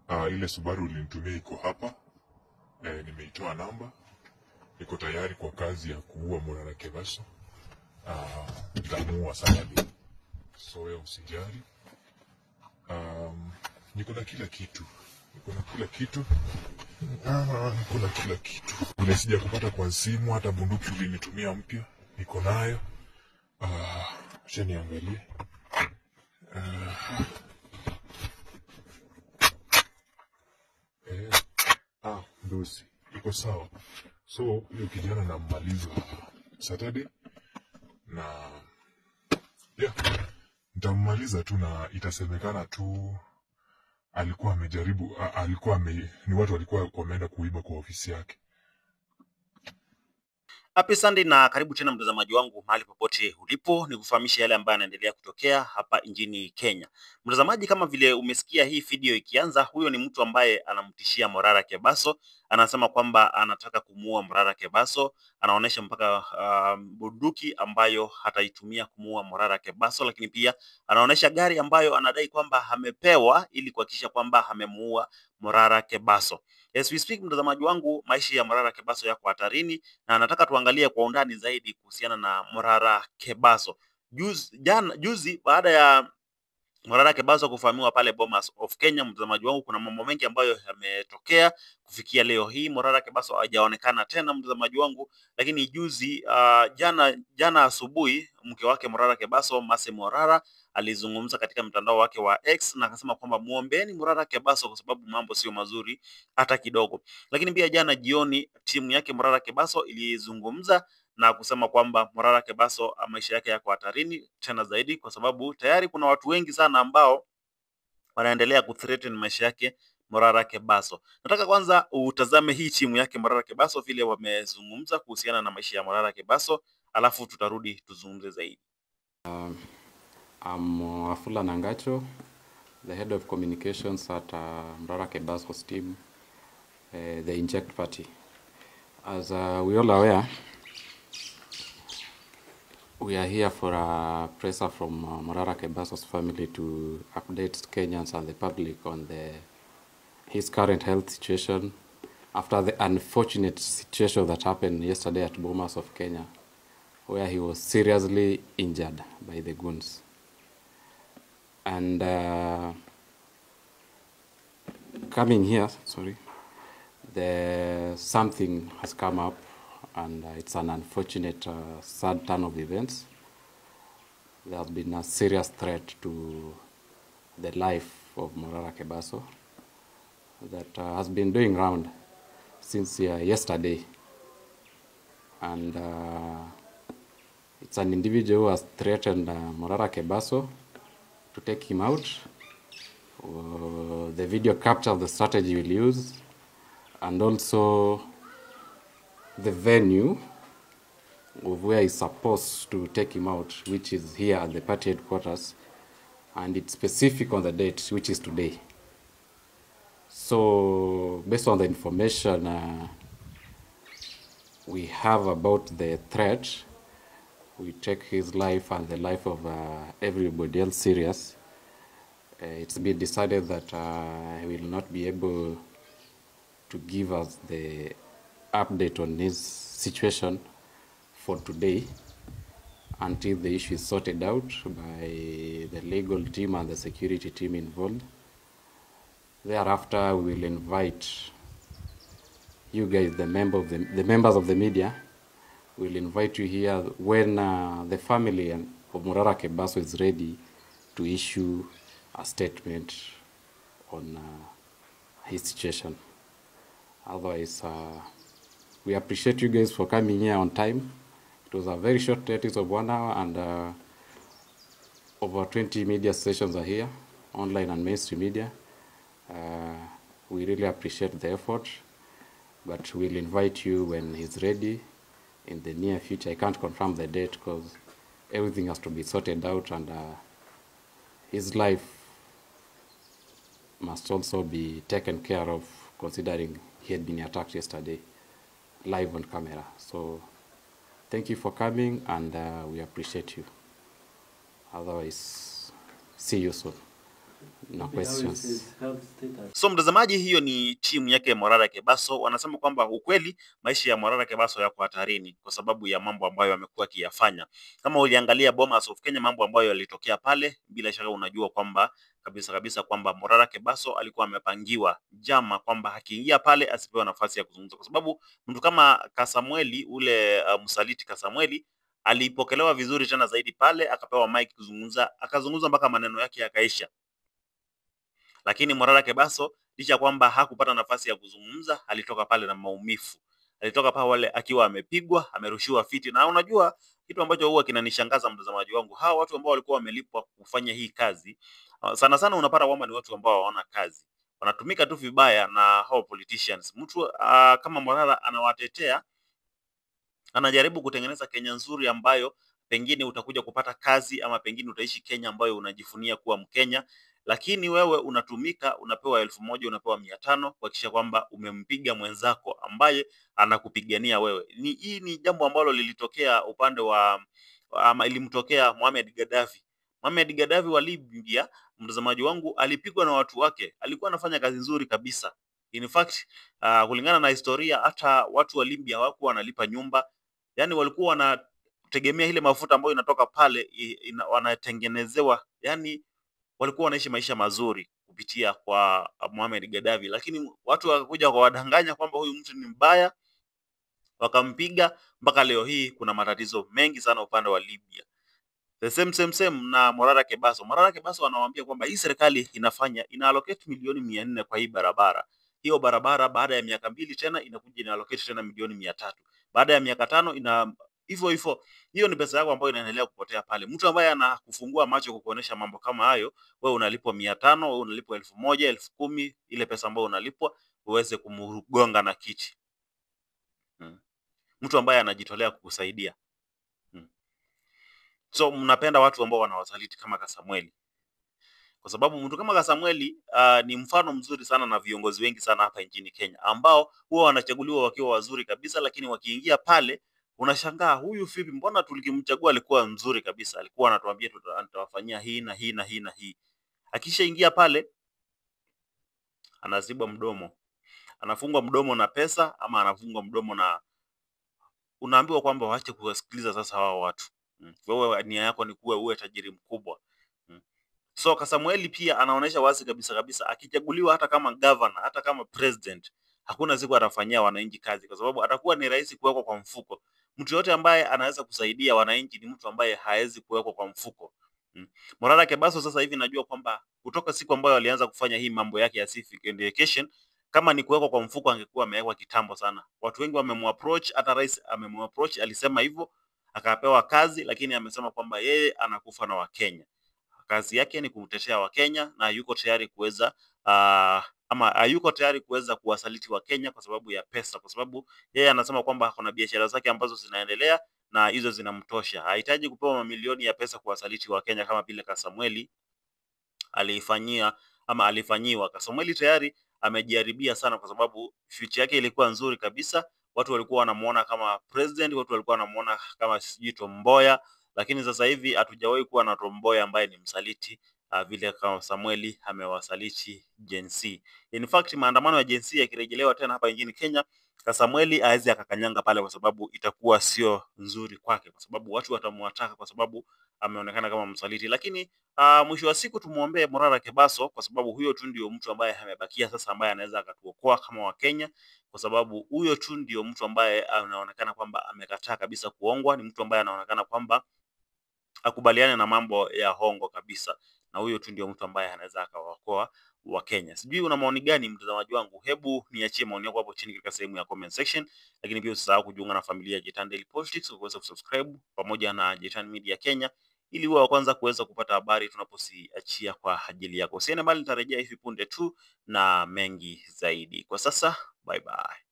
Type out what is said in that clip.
Uh, ile Subaru ulinitumia iko hapa eh, nimeitoa namba, iko tayari kwa kazi ya kuua Morara Kebaso. Uh, nitamuua Saturday, so wewe usijali. Um, niko na kila kitu, niko na kila kitu Ah, niko na kila kitu. Vile sija kupata kwa simu, hata bunduki ulinitumia mpya niko nayo. Ah, acha niangalie. Ah, eh, ah, ndosi iko sawa. So huyo kijana nammaliza Saturday na yeah, nitammaliza tu na itasemekana tu alikuwa amejaribu a- alikuwa ame, ni watu walikuwa wameenda kuiba kwa ofisi yake. Happy Sunday na karibu tena mtazamaji wangu mahali popote ulipo, ni kufahamisha yale ambayo yanaendelea kutokea hapa nchini Kenya. Mtazamaji, kama vile umesikia hii video ikianza, huyo ni mtu ambaye anamtishia Morara Kebaso, anasema kwamba anataka kumuua Morara Kebaso, anaonyesha mpaka uh, bunduki ambayo hataitumia kumuua Morara Kebaso, lakini pia anaonyesha gari ambayo anadai kwamba amepewa ili kuhakikisha kwamba amemuua Morara Kebaso. As we speak, mtazamaji wangu, maisha ya Morara Kebaso yako hatarini na nataka tuangalie kwa undani zaidi kuhusiana na Morara Kebaso. Juzi, jana, juzi baada ya Morara Kebaso kufahamiwa pale Bomas of Kenya, mtazamaji wangu, kuna mambo mengi ambayo yametokea kufikia leo hii. Morara Kebaso hajaonekana tena, mtazamaji wangu, lakini juzi uh, jana jana asubuhi mke wake Morara Kebaso, Mase Morara alizungumza katika mtandao wake wa X na akasema kwamba muombeeni Morara Kebaso kwa sababu mambo sio mazuri hata kidogo. Lakini pia jana jioni timu yake Morara Kebaso ilizungumza na kusema kwamba Morara Kebaso ah, maisha yake yako hatarini tena zaidi, kwa sababu tayari kuna watu wengi sana ambao wanaendelea kuthreaten maisha yake Morara Kebaso. Nataka kwanza utazame hii timu yake Morara Kebaso vile wamezungumza kuhusiana na maisha ya Morara Kebaso, alafu tutarudi tuzungumze zaidi. I'm uh, Afula Nangacho, the head of communications at uh, Mrara Kebaso's team, uh, the Inject Party. As uh, we all aware, we are here for a presser from uh, Morara Kebaso's family to update Kenyans and the public on the his current health situation after the unfortunate situation that happened yesterday at Bomas of Kenya, where he was seriously injured by the goons. And uh, coming here, sorry, the something has come up, and uh, it's an unfortunate, uh, sad turn of events. There has been a serious threat to the life of Morara Kebaso that uh, has been doing round since uh, yesterday, and uh, it's an individual who has threatened uh, Morara Kebaso to take him out. Uh, the video captures the strategy we'll use and also the venue of where he's supposed to take him out, which is here at the party headquarters, and it's specific on the date, which is today. So, based on the information uh, we have about the threat, we take his life and the life of uh, everybody else serious. Uh, it's been decided that uh, he will not be able to give us the update on his situation for today until the issue is sorted out by the legal team and the security team involved. Thereafter, we will invite you guys, the member of the, the members of the media, will invite you here when uh, the family and- of Morara Kebaso is ready to issue a statement on uh, his situation. Otherwise, uh, we appreciate you guys for coming here on time. It was a very short notice of one hour, and uh, over 20 media stations are here, online and mainstream media. Uh, we really appreciate the effort, but we'll invite you when he's ready in the near future. I can't confirm the date because everything has to be sorted out, and uh, his life must also be taken care of, considering he had been attacked yesterday live on camera. So, thank you for coming, and uh, we appreciate you. Otherwise, see you soon. No questions. So mtazamaji, hiyo ni timu yake Morara Kebaso. Wanasema kwamba ukweli maisha ya Morara Kebaso yako hatarini kwa sababu ya mambo ambayo amekuwa akiyafanya. Kama uliangalia Bomas of Kenya, mambo ambayo yalitokea pale, bila shaka unajua kwamba kabisa kabisa kwamba Morara Kebaso alikuwa amepangiwa jama kwamba akiingia pale asipewe nafasi ya kuzungumza, kwa sababu mtu kama Kasamweli ule uh, msaliti Kasamweli alipokelewa vizuri tena zaidi pale, akapewa mic kuzungumza, akazungumza mpaka maneno yake yakaisha lakini Morara Kebaso licha ya kwamba hakupata nafasi ya kuzungumza, alitoka pale na maumivu. Alitoka pale akiwa amepigwa, amerushiwa fiti. Na unajua kitu ambacho huwa kinanishangaza mtazamaji wangu, hawa watu ambao walikuwa wamelipwa kufanya hii kazi, uh, sana sana unapata kwamba ni watu ambao hawana kazi, wanatumika tu vibaya na hao politicians. Mtu uh, kama Morara anawatetea, anajaribu kutengeneza Kenya nzuri ambayo pengine utakuja kupata kazi ama pengine utaishi Kenya ambayo unajifunia kuwa Mkenya lakini wewe unatumika, unapewa elfu moja unapewa mia tano kuhakikisha kwamba umempiga mwenzako ambaye anakupigania wewe. Ni, hii ni jambo ambalo lilitokea upande wa ama ilimtokea Mohamed Gaddafi. Mohamed Gaddafi wa Libya, mtazamaji wangu, alipigwa na watu wake, alikuwa anafanya kazi nzuri kabisa. In fact, uh, kulingana na historia hata watu wa Libya hawakuwa wanalipa nyumba, yani walikuwa wanategemea ile mafuta ambayo inatoka pale ina, wanatengenezewa yani walikuwa wanaishi maisha mazuri kupitia kwa Mohamed Gaddafi, lakini watu wakakuja wakawadanganya kwamba huyu mtu ni mbaya, wakampiga mpaka leo hii kuna matatizo mengi sana upande wa Libya. The same same same na Morara Kebaso. Morara Kebaso anawaambia kwamba hii serikali inafanya ina allocate milioni mia nne kwa hii barabara. Hiyo barabara baada ya miaka mbili tena inakuja ina allocate tena milioni mia tatu. Baada ya miaka tano ina hivyo hivyo. Hiyo ni pesa yako ambayo inaendelea kupotea pale. Mtu ambaye anakufungua macho kukuonesha mambo kama hayo, wewe unalipwa mia tano, wewe unalipwa elfu moja, elfu kumi, ile pesa ambayo unalipwa uweze kumgonga na kiti. Hmm. Mtu ambaye anajitolea kukusaidia. Hmm. So mnapenda watu ambao wanawasaliti kama Kasamweli. Kwa sababu mtu kama Kasamweli uh, ni mfano mzuri sana na viongozi wengi sana hapa nchini Kenya ambao huwa wanachaguliwa wakiwa wazuri kabisa, lakini wakiingia pale unashangaa huyu vipi, mbona tulikimchagua alikuwa mzuri kabisa, alikuwa anatuambia tutawafanyia hii na hii na hii na hii. Akishaingia pale anazibwa mdomo, anafungwa mdomo na pesa ama anafungwa mdomo na unaambiwa kwamba waache kuwasikiliza sasa hao watu. Mm. Wewe nia yako ni kuwa uwe tajiri mkubwa. Mm. So Kasamueli pia anaonyesha wazi kabisa kabisa akichaguliwa hata kama governor, hata kama president, hakuna siku atafanyia wananchi kazi kwa sababu atakuwa ni rahisi kuwekwa kwa mfuko. Mtu yote ambaye anaweza kusaidia wananchi ni mtu ambaye hawezi kuwekwa kwa mfuko. Mm. Morara Kebaso sasa hivi najua kwamba kutoka siku ambayo alianza kufanya hii mambo yake ya civic education, kama ni kuwekwa kwa mfuko angekuwa amewekwa kitambo sana. Watu wengi wamemapproach, hata rais amemapproach, alisema hivyo akapewa kazi, lakini amesema kwamba yeye anakufa na Wakenya. Kazi yake ni kutetea Wakenya na yuko tayari kuweza uh, ama hayuko tayari kuweza kuwasaliti Wakenya kwa sababu ya pesa, kwa sababu yeye anasema kwamba kuna biashara zake ambazo zinaendelea na hizo zinamtosha. Hahitaji kupewa mamilioni ya pesa kuwasaliti Wakenya kama vile Kasamweli alifanyia ama alifanyiwa. Kasamweli tayari amejiharibia sana, kwa sababu future yake ilikuwa nzuri kabisa. Watu walikuwa wanamuona kama president, watu walikuwa wanamuona kama sijui Tomboya, lakini sasa hivi hatujawahi kuwa na Tomboya ambaye ni msaliti uh, vile kama Samueli amewasaliti Gen Z. In fact, maandamano ya Gen Z yakirejelewa tena hapa nchini Kenya, Kasamweli aweze akakanyanga pale, kwa sababu itakuwa sio nzuri kwake, kwa sababu watu watamwataka kwa sababu ameonekana kama msaliti. Lakini uh, mwisho wa siku tumwombee Morara Kebaso, kwa sababu huyo tu ndio mtu ambaye amebakia sasa, ambaye anaweza akatuokoa kama Wakenya, kwa sababu huyo tu ndio mtu ambaye anaonekana kwamba amekataa kabisa kuongwa. Ni mtu ambaye anaonekana kwamba akubaliane na mambo ya hongo kabisa, na huyo tu ndio mtu ambaye anaweza akawaokoa wa Kenya. Sijui una maoni gani mtazamaji wangu? Hebu niachie maoni yako hapo chini katika sehemu ya comment section, lakini pia usisahau kujiunga na familia ya Jitan Daily Politics kwa kuweza kusubscribe pamoja na Jitan Media Kenya ili uwe wa kwanza kuweza kupata habari tunapoziachia kwa ajili yako. Usiende mbali, nitarejea hivi punde tu na mengi zaidi. Kwa sasa, bye bye.